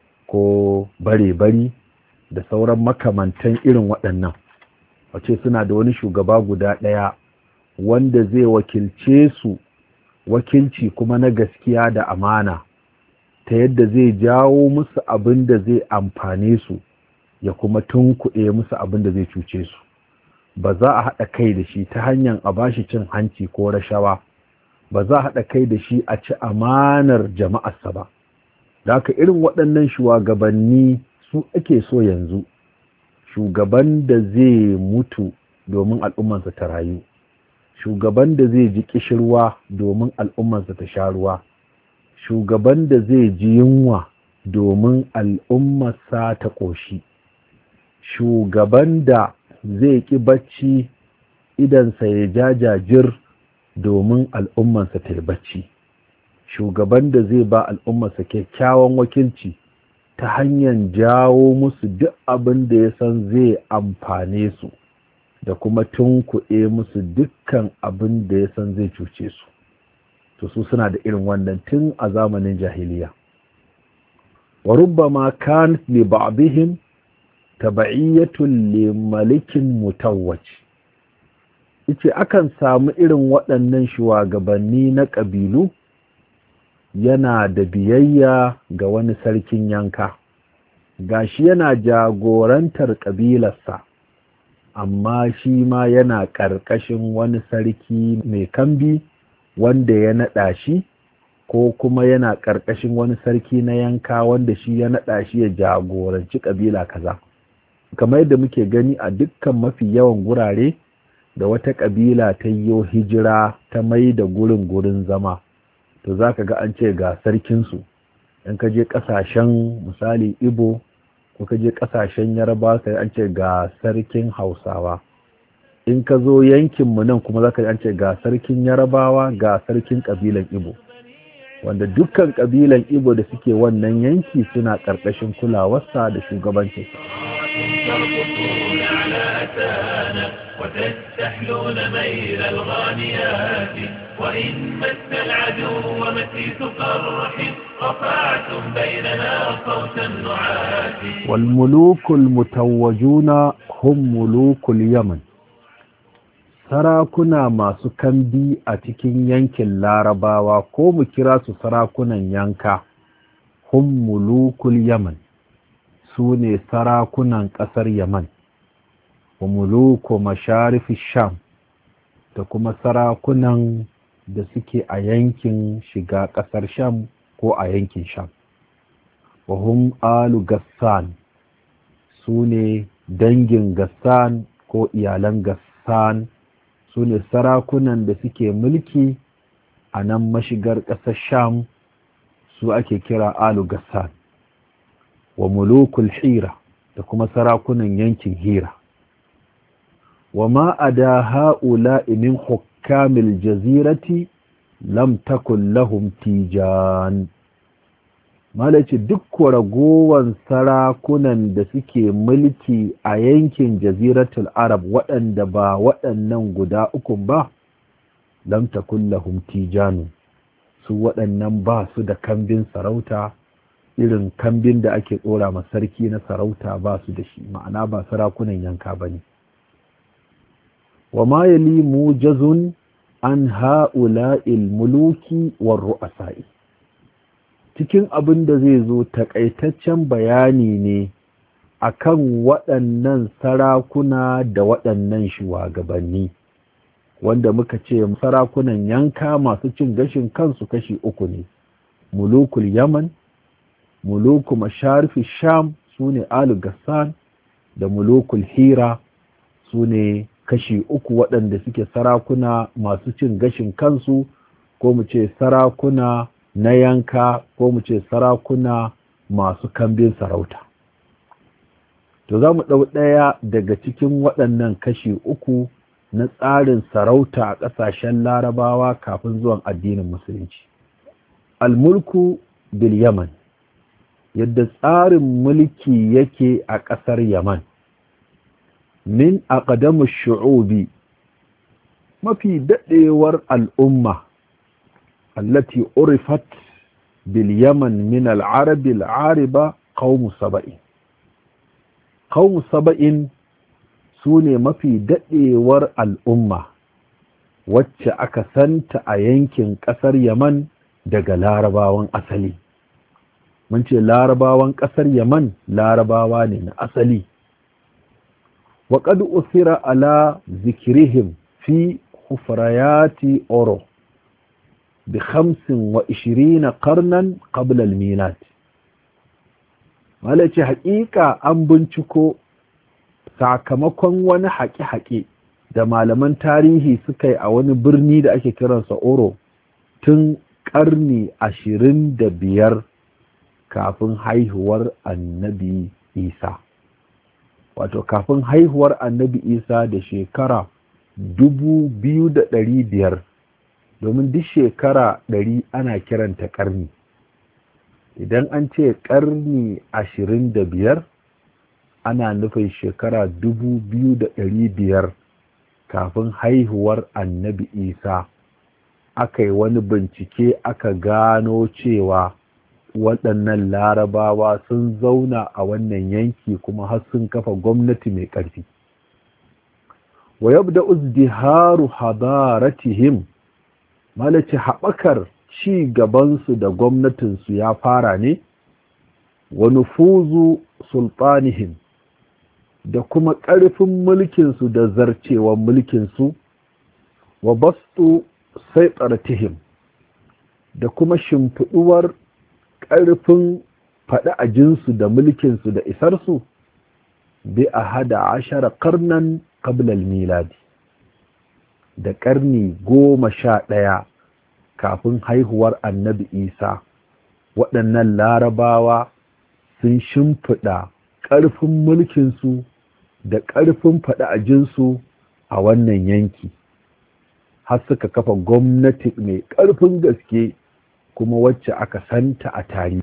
ko bare-bari da sauran makamantan irin waɗannan wace suna da wani shugaba guda ɗaya wanda zai wakilce su wakilci kuma na gaskiya da amana ta yadda zai jawo musu abin da zai amfane su ya kuma tunkuɗe musu abin da zai cuce su ba za a haɗa kai da shi ta hanyar a bashi cin hanci ko rashawa ba za a haɗa kai da shi a ci amanar jama'arsa ba da haka irin waɗannan shugabanni su ake so yanzu shugaban da zai mutu domin al'ummarsa ta rayu shugaban da zai ji kishirwa domin al'ummarsa ta sha ruwa shugaban da zai ji yunwa domin al'ummarsa ta ƙoshi shugaban da zai ƙi bacci idansa ya jajajir domin al'ummarsa ta yi bacci shugaban da zai ba al'ummarsa kyakkyawan wakilci ta hanyar jawo musu duk abin da ya san zai amfane su da kuma tunkuɗe musu dukkan abin da ya san zai cuce su to su suna da irin wannan tun a zamanin jahiliya wa rubbama kan li ba'dihim taba'iyyatun li malikin mutawwaj yace akan samu irin waɗannan shugabanni na ƙabilu yana da biyayya ga wani sarkin yanka gashi yana jagorantar ƙabilarsa amma shi ma yana ƙarƙashin wani sarki mai kambi wanda ya naɗa shi ko kuma yana ƙarƙashin wani sarki na yanka wanda shi ya naɗa shi ya jagoranci ƙabila kaza kamar yadda muke gani a dukkan mafi yawan gurare da wata ƙabila ta yi hijira ta mai da gurin gurin zama to za ka ga an ce ga sarkinsu in ka je ƙasashen misali ibo ko ka je ƙasashen yarba sai an ce ga sarkin hausawa in ka zo yankinmu nan kuma za ka an ce ga sarkin yarabawa ga sarkin ƙabilan ibo wanda dukkan ƙabilan ibo da suke wannan yanki suna ƙarƙashin kulawarsa da shugabancinsa ترقصون على أتانا وتستحلون ميل الغانيات وإن مس العدو مسيس قرح رفعتم بيننا صوت النعات والملوك المتوجون هم ملوك اليمن sarakuna masu kambi a cikin yankin larabawa ko mu kira su sarakunan yanka hum mulukul yaman su ne sarakunan ƙasar yaman wa muluku masharifi sham da kuma sarakunan da suke a yankin shiga ƙasar sham ko a yankin sham wa hum alu gassan su ne dangin gassan ko iyalan gassan su ne sarakunan da suke mulki a nan mashigar ƙasar sham su ake kira alu gassan wa mulukul hira da kuma sarakunan yankin hira wa ma ada ha'ula min hukamil jazirati lam takun lahum tijan malaci duk ragowan sarakunan da suke mulki a yankin jaziratul arab waɗanda ba waɗannan guda uku ba lam takun lahum tijanu su waɗannan ba su da kambin sarauta irin kambin da ake tsora ma sarki na sarauta ba su da shi ma'ana ba sarakunan yanka ba ne wa ma yali mujazun an ha'ula'il muluki war ru'asa'i cikin abin da zai zo takaitaccen bayani ne akan waɗannan sarakuna da waɗannan shugabanni wanda muka ce sarakunan yanka masu cin gashin kansu kashi uku ne mulukul yaman muluku masharfi sham su ne alu gassan da mulukul hira su ne kashi uku waɗanda suke sarakuna masu cin gashin kansu ko mu ce sarakuna na yanka ko mu ce sarakuna masu kambin sarauta to za mu ɗau ɗaya daga cikin waɗannan kashi uku na tsarin sarauta a ƙasashen larabawa kafin zuwan addinin musulunci almulku bil yaman yadda tsarin mulki yake a ƙasar yaman min aqdamu shu'ubi mafi daɗewar al'umma allati urifat bil yaman min al-arab al-ariba qawmu saba'in qawmu saba'in su ne mafi daɗewar al'umma wacce aka santa a yankin ƙasar yaman daga larabawan asali mun ce larabawan ƙasar yaman larabawa ne na asali waƙad usira ala zikirihim fi hufrayati oro bi hamsin wa ishirina karnan ƙablal milad wale ce haƙiƙa an binciko sakamakon wani haƙe-haƙe da malaman tarihi suka yi a wani birni da ake kiransa oro tun ƙarni ashirin da biyar kafin haihuwar annabi isa wato kafin haihuwar annabi isa da shekara dubu biyu da ɗari biyar domin duk shekara ɗari ana kiranta ƙarni idan an ce ƙarni ashirin da biyar ana nufin shekara dubu biyu da ɗari biyar kafin haihuwar annabi isa aka yi wani bincike aka gano cewa waɗannan larabawa sun zauna a wannan yanki kuma har sun kafa gwamnati mai ƙarfi wa yabda uzdiharu hadaratihim malaci haɓakar ci gabansu da gwamnatinsu ya fara ne wa nufuzu sultanihim da kuma ƙarfin mulkinsu da zarcewan mulkinsu wa bastu saitartihim da kuma shimfiɗuwar ƙarfin faɗi a jinsu da mulkinsu da isarsu bi a hada ashara karnan kabilal miladi da ƙarni goma sha ɗaya kafin haihuwar annabi isa waɗannan larabawa sun shimfiɗa ƙarfin mulkinsu da ƙarfin faɗi a jinsu a wannan yanki har suka kafa gwamnati mai ƙarfin gaske kuma wacce aka santa a tarihi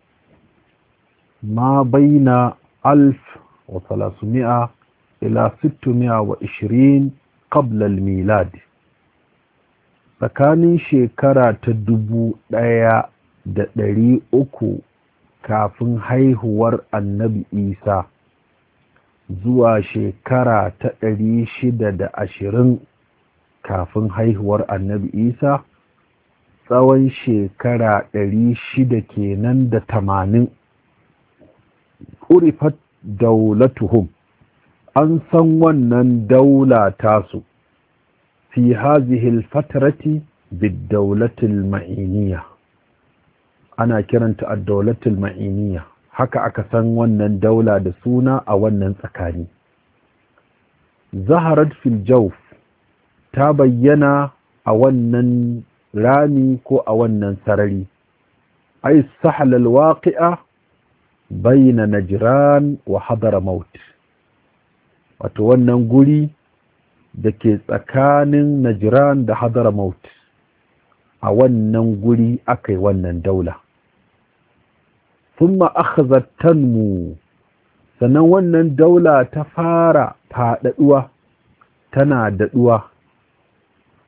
ma baina alf wa salasumi'a ila sittumi'a wa ishirin qabla milad tsakanin shekara ta dubu ɗaya da ɗari uku kafin haihuwar annabi isa zuwa shekara ta ɗari shida da ashirin kafin haihuwar annabi isa tsawon shekara ɗari shida kenan da tamanin urifat daulatuhum an san wannan daula tasu fi hazihil fatarati biddaulatul ma'iniya ana kiranta ad-daulatul ma'iniya haka aka san wannan daula da suna a wannan tsakani zaharat fil jawf ta bayyana a wannan rami ko a wannan sarari ay sahlal waqi'a bayna najran wa hadramaut wato wannan guri da ke tsakanin najran da hadramaut a wannan guri aka yi wannan daula thumma akhazat tanmu sannan wannan daula ta fara faɗaɗuwa tana daɗuwa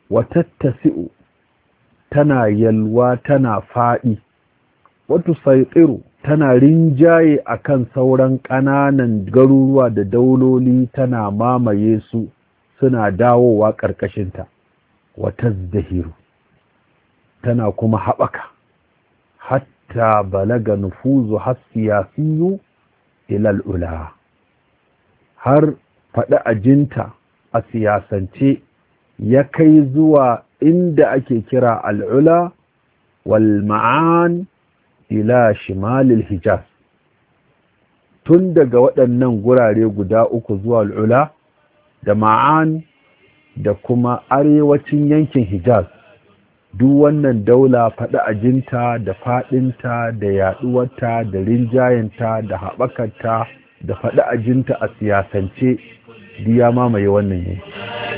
watattasi'u tana yalwa tana faɗi wata saitsiru tana rinjaye akan sauran ƙananan garuruwa da dauloli tana mamaye su suna dawowa ƙarƙashinta wata zahiru tana kuma haɓaka hatta balaga nufuzu hassiyasiyu ilal ula har faɗi ajinta a siyasance ya kai zuwa inda ake kira al'ula wal ma'an ila shimalil hijaz tun daga waɗannan gurare guda uku zuwa al'ula da ma'an da kuma arewacin yankin hijaz duk wannan daula faɗi ajinta da faɗinta da yaɗuwarta da rinjayenta da haɓakarta da faɗi ajinta a siyasance ya mamaye wannan yanki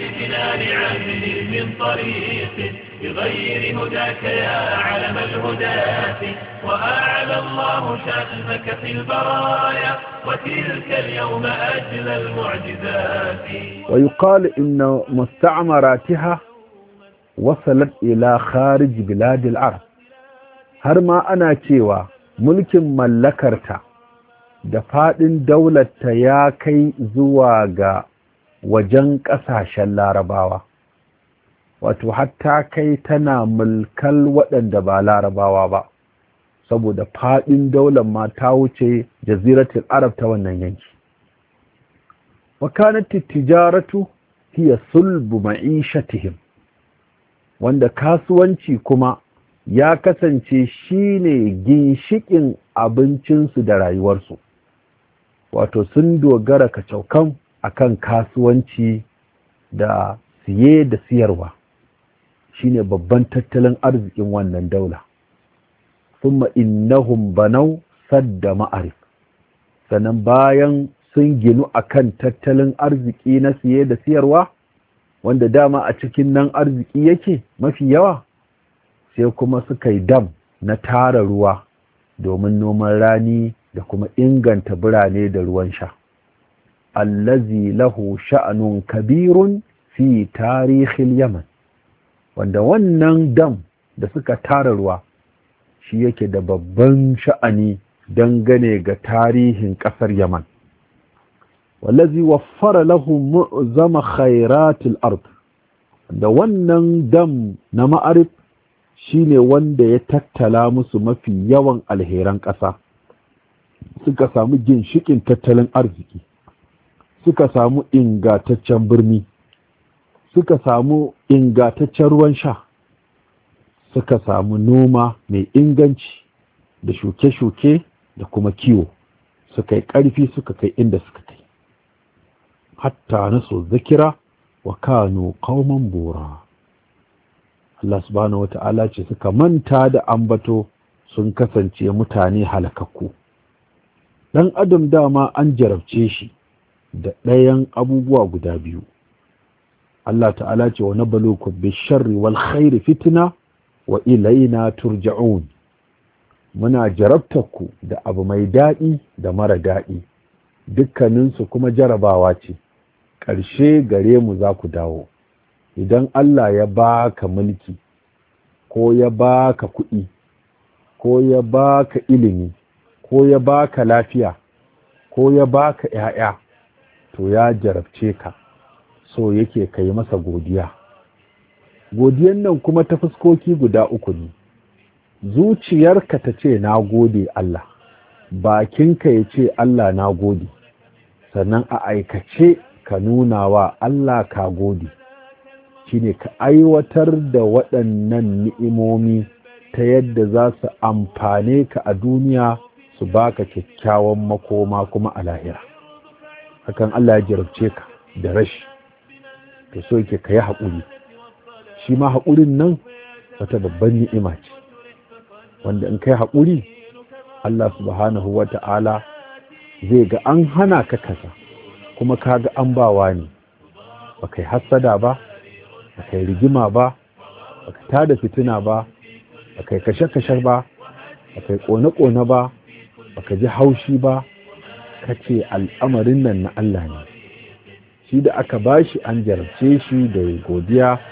بغير هداك يا علم الهداة وأعلى الله شأنك في البرايا وتلك اليوم أجل المعجزات ويقال إن مستعمراتها وصلت إلى خارج بلاد العرب har ma ana cewa mulkin mallakarta da faɗin daularta ya kai zuwa ga wajen ƙasashen larabawa wato hatta kai tana mulkal waɗanda ba larabawa ba saboda faɗin daular ma ta wuce jaziratul arab ta wannan yanki wakanat tijaratu hiya sulbu ma'ishatihim wanda kasuwanci kuma ya kasance shine ginshikin abincinsu da rayuwarsu wato sun dogara kacaukan akan kasuwanci da siye da siyarwa shine babban tattalin arzikin wannan daula thumma innahum banau sadda ma'arif sannan bayan sun ginu akan tattalin arziki na siye da siyarwa wanda dama a cikin nan arziki yake mafi yawa sai kuma suka yi dam na tara ruwa domin noman rani da kuma inganta birane da ruwan sha allazi lahu sha'anun kabirun fi tarihil yaman wanda wannan dam da suka tara ruwa shi yake da babban sha'ani dangane ga tarihin ƙasar yaman wallazi waffara lahu mu'zama khairatil ard da wannan dam na ma'arif shine wanda ya tattala musu mafi yawan alheran ƙasa suka samu ginshikin tattalin arziki suka samu ingataccen birni suka samu ingataccen ruwan sha suka samu noma mai inganci da shuke-shuke da kuma kiwo suka yi ƙarfi suka kai inda suka kai hatta na so zakira wa kano kauman bora Allah subhanahu wata'ala ce suka manta da ambato sun kasance mutane halakakku dan adam dama an jarabce shi da ɗayan abubuwa guda biyu Allah ta'ala ce wa nabalukum bisharri wal khairi fitna wa ilaina turja'un muna jarabtarku da abu mai daɗi da mara daɗi dukkaninsu kuma jarabawa ce ƙarshe gare mu za ku dawo idan Allah ya baka mulki ko ya baka kuɗi ko ya baka ilimi ko ya baka lafiya ko ya baka ‘ya'ya to ya jarabce ka so yake ka yi masa godiya godiyan nan kuma ta fuskoki guda uku ne zuciyarka ta ce na gode Allah bakinka ya ce Allah na gode sannan a aikace ka nuna wa Allah ka gode shine ka aiwatar da waɗannan ni'imomi ta yadda za su amfane ka a duniya su baka kyakkyawan makoma kuma a lahira hakan Allah ya jarabce ka da rashi to so yake ka yi haƙuri shi ma haƙurin nan wata babban ni'ima ce wanda in kai haƙuri Allah subhanahu wa ta'ala zai ga an hana ka kaza kuma ka ga an bawa ne ba kai hassada ba ba kai rigima ba ba ka tada fitina ba ba kai kashe-kashe ba ba kai ƙone-ƙone ba ba ka ji haushi ba ka ce al'amarin nan na Allah ne shi da aka bashi an jarabce shi da godiya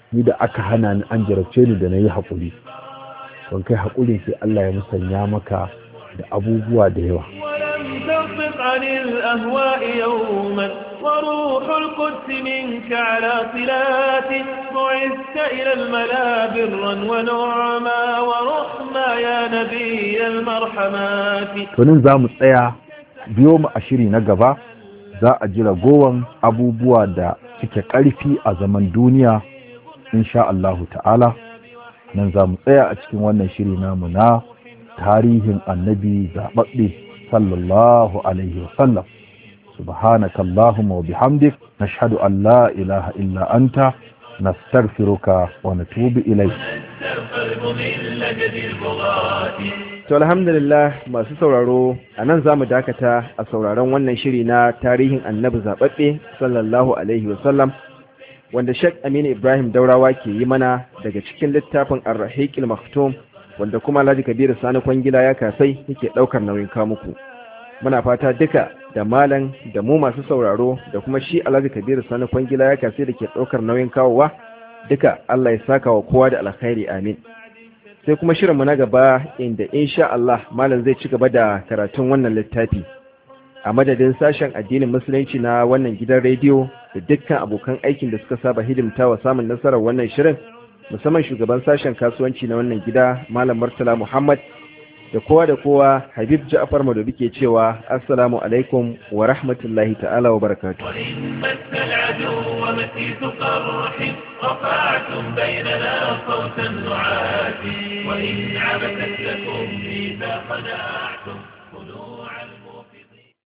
ni da aka hana ni an jarabce ni da na yi haƙuri don kai haƙuri sai Allah ya musanya maka da abubuwa da yawa ولم تصدق عن الأهواء يوما وروح القدس منك على صلات بعثت إلى الملا برا ونعما ورحما يا نبي المرحمات to nan za mu tsaya biyo mu a shiri na gaba za a ji ragowan abubuwa da suke ƙarfi a zaman duniya insha Allahu ta'ala nan za mu tsaya a cikin wannan shiri namu na tarihin annabi zaɓaɓɓe sallallahu alaihi wasallam subhanaka Allahumma wa bihamdik nashhadu an la ilaha illa anta nastaghfiruka wa natubu ilayk القلب من لجد البغاة To alhamdulillah masu sauraro a nan za mu dakata a sauraron wannan shiri na tarihin annabi zaɓaɓɓe sallallahu alaihi wasallam wanda Sheikh Aminu Ibrahim Daurawa ke yi mana daga cikin littafin Ar-Rahiqil Maktum wanda kuma Alhaji Kabiru Sani Kwangila ya kasai yake ɗaukar nauyin kamuku. Muna fata duka da malam da mu masu sauraro da kuma shi Alhaji Kabiru Sani Kwangila ya kasai da ke ɗaukar nauyin kawowa duka Allah ya saka wa kowa da alkhairi amin. sai kuma shirinmu na gaba inda insha Allah malam zai ci gaba da karatun wannan littafi a madadin sashen addinin musulunci na wannan gidan rediyo da dukkan abokan aikin da suka saba hidimta wa samun nasarar wannan shirin musamman shugaban sashen kasuwanci na wannan gida malam Murtala Muhammad da kowa da kowa Habib Ja'far Madobi ke cewa assalamu alaikum wa rahmatullahi ta'ala wa barakatuh وإن مس العدو مسيس قرح رفعتم بيننا صوت النعاس وإن عبثت لكم إذا خدعتم